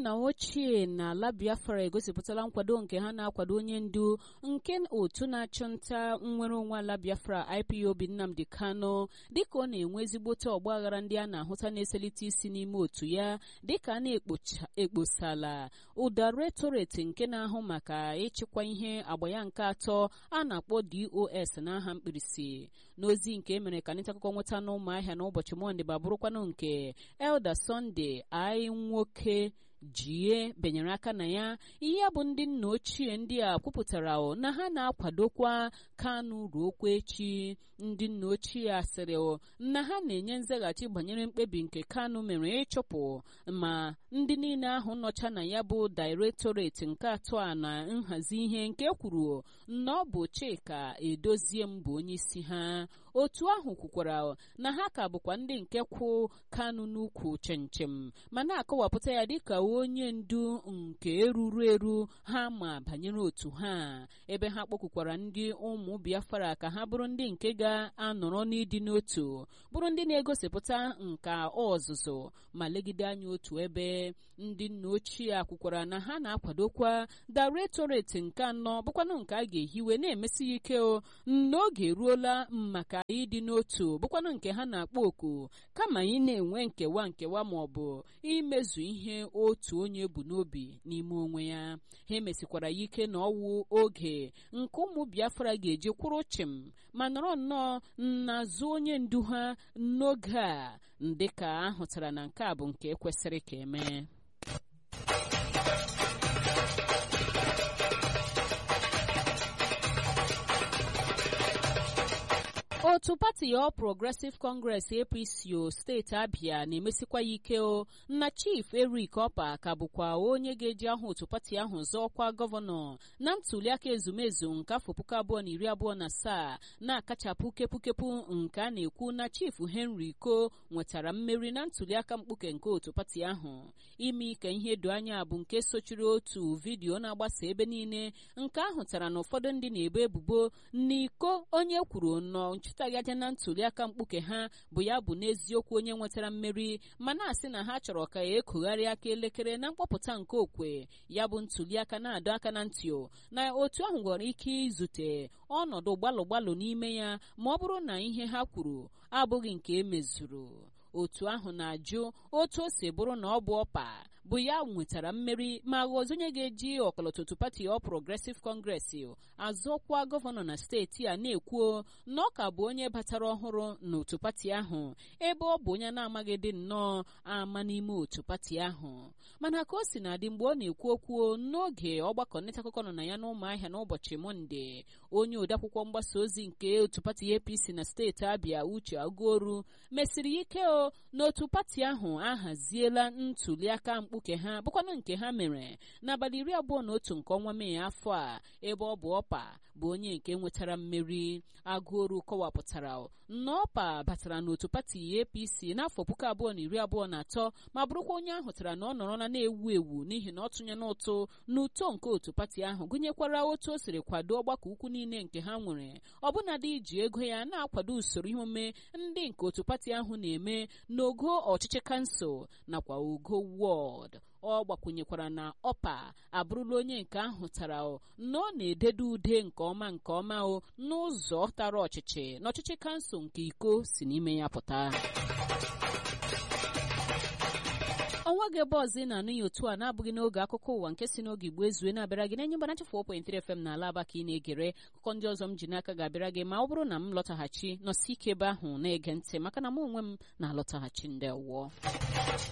nna ochie na ala biafra egosipụtala nkwado nke ha na-akwado onye ndu nke otu na-achụ nta nnwere onwe ala biafra ipob nnamdi kano dịka ọ na-enwe ezigbote ọgbaghara ndị a na-ahụta na-eselite isi n'ime otu ya dịka a na-ekposala ụda retoreti nke na-ahụ maka ịchịkwa ihe agba ya nke atọ a na-akpọ dos n'aha mkpirisi n'ozi nke emere ka nịta akụkọ nweta n'ụmụahịa n'ụbọchị mọnde ma bụrụkwanụ nke elda sọnde anyị nwoke jie benyere aka na ya ihe bụ ndị nna ochie ndị a kwupụtara na ha na-akwadokwa kanụ ruokwa echi ndị nna ochie asịrị na ha na-enye nzaghachi banyere mkpebi nke kanụ mere ịchụpụ ma ndị niile ahụ nọcha na ya bụ dairektoreti nke atọ a na nhazi ihe nke kwuru na ọ bụ chika edozie m bụ onye isi ha otu ahụ kwukwara na ha ka bụkwa ndị nke kwụ kanụ n'ukwu chenchem ma na-akọwapụta ya dịka onye ndu nke eruru eru ha ma banyere otu ha ebe ha kpọkwukwara ndị ụmụ biafra ka ha bụrụ ndị nke ga-anọrọ n'ịdị n'otu bụrụ ndị na-egosipụta nka ọzụzụ ma legide anya otu ebe ndị nna ochie akwụkwara na ha na-akwadokwa dairektoreti nke anọ bụkwanụ nke a ga-ehiwe na-emesi ya ike n'oge eruola maka ịdị n'otu bụkwanụ nke ha na-akpọ oku kama ị na-enwe nkewa nkewa ma ọ bụ imezu ihe otu onye bụ n'obi n'ime onwe ya ha emesikwara ya ike na ọwụ oge nke ụmụ biafra ga-eji kwụrụ chịm ma nọrọ nnọọ n'azụ onye ndu ha n'oge a dịka ahụtara na nke a bụ nke kwesịrị ka emee otu pati All Progressive Congress APC o steeti Abia na-emesikwa ya ike o na Chief Eric Opa ka bụkwa onye ga-eji ahụ otu pati ahụ zọọkwa gọvanọ na ntuliaka ezumezu nke afọ puku abụọ na iri abụọ na asaa na-akachapụ kepụkepụ nke a na-ekwu na Chief Henry Ko nwetara mmeri na ntuliaka mkpuke nke otu pati ahụ ime ka ihe do anya bụ nke sochiri otu vidiyo na-agbasa ebe niile nke ahụtara na ụfọdụ ndị na-ebo ebubo n'iko onye kwuru nọ nchụtaghị aja na ntuliaka mkpuke ha bụ ya bụ n'eziokwu onye nwetara mmeri ma na-asị na ha chọrọ ka ekugharị aka elekere na mkpọpụta nke okwe ya bụ ntuliaka na-adọ aka na ntị na otu ahụ nwere ike izute ọnọdụ gbalụ gbalụ n'ime ya ma ọ bụrụ na ihe ha kwuru abụghị nke emezuru otu ahụ na-ajụ otu o si bụrụ na ọ bụ ọpa bụ ya nwetara mmeri ma ghọzi onye ga-eji ọkọlọtụtụ pati All Progressive Congress azọkwa gọvanọ na steeti a na-ekwuo na ọ ka bụ onye batara ọhụrụ n'otu pati ahụ ebe ọ bụ onye na-amaghị dị nnọọ ama n'ime otu pati ahụ mana ka o si na-adị mgbe ọ na-ekwu okwu n'oge ọgbakọ nleta akụkọ nọ na ya n'ụmụahịa n'ụbọchị mọnde onye odeakwụkwọ mgbasa ozi nke otu pati APC na steeti Abia Uche Aguoru mesiri ike o n'otu pati ahụ ahaziela ntuliaka mkpuke ha bụkwanụ nke ha mere n'abalị iri abụọ na otu nke ọnwa mee afọ a ebe ọ bụ ọpa bụ onye nke nwetara mmeri agụoru kọwapụtara na ọpa batara n'otu pati APC n'afọ puku abụọ na iri abụọ na atọ ma bụrụkwa onye ahụtara na ọ nọrọla na-ewu ewu n'ihi na ọ tụnye n'ụtụ n'uto nke otu pati ahụ gụnyekwara otu o siri kwado ọgbakọ ukwu niile nke ha nwere ọbụnadị iji ego ya na-akwado usoro ihe omume ndị nke otu pati ahụ na-eme n'ogo ọchịchị kansụl nakwa ogo wọd ọ gbakwunyekwara na ọpa abụrụla onye nke ahụ tara na ọ na-ededo ude nke ọma nke ọma o n'ụzọ tara ọchịchị na ọchịchị kansụl nke iko si n'ime ya pụta ọnwa gị ebe ọzọ ị na-anụ ya otu a na-abụghị n'oge akụkọ ụwa nke si n'oge igbo ezue na-abịara gị na-enye mgbanacha 4.3 FM na ala aba ka ị na-egere akụkọ ndị ọzọ m ji n'aka ga-abịara gị ma ọ bụrụ na m lọtaghachi nọsi ike ebe ahụ na-ege ntị maka na mụ onwe m na-alọtaghachi ndị ọwụọ